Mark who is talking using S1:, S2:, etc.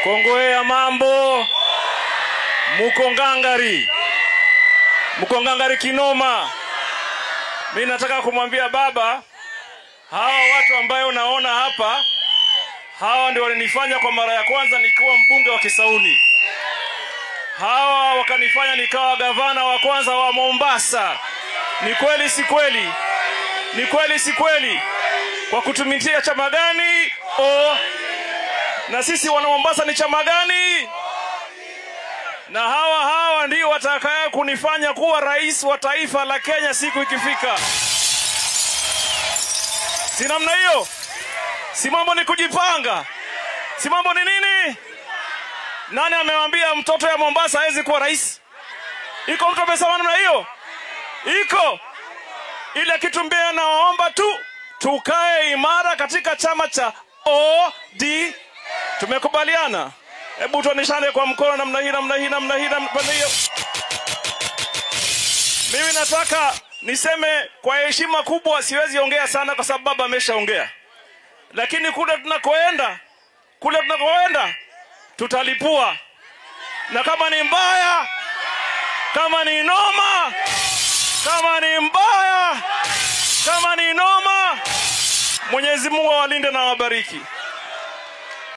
S1: Kongwe ya mambo, muko ngangari, muko ngangari kinoma. Mi nataka kumwambia baba, hawa watu ambayo unaona hapa, hawa ndio walinifanya kwa mara ya kwanza nikiwa mbunge wa Kisauni. Hawa wakanifanya nikawa gavana wa kwanza wa Mombasa. Ni kweli si kweli? Ni kweli si kweli? Kwa kutumikia chama gani? O, na sisi wana Mombasa ni chama gani? Na hawa hawa ndio watakaya kunifanya kuwa rais wa taifa la Kenya siku ikifika. Si namna hiyo? Si mambo ni kujipanga? Si mambo ni nini? Nani amewambia mtoto ya Mombasa hawezi kuwa rais? Iko mtu amesema namna hiyo? Iko ile kitu mbaya, nawaomba tu tukae imara katika chama cha OD. Tumekubaliana? Hebu tuoneshane kwa mkono namna hii, namna hii, namna hii, namna hiyo. Mimi nataka niseme kwa heshima kubwa, siwezi ongea sana kwa sababu baba ameshaongea, lakini kule tunakoenda, kule tunakoenda tutalipua, na kama ni mbaya, kama ni noma, kama ni mbaya, kama ni noma, Mwenyezi Mungu awalinde na awabariki.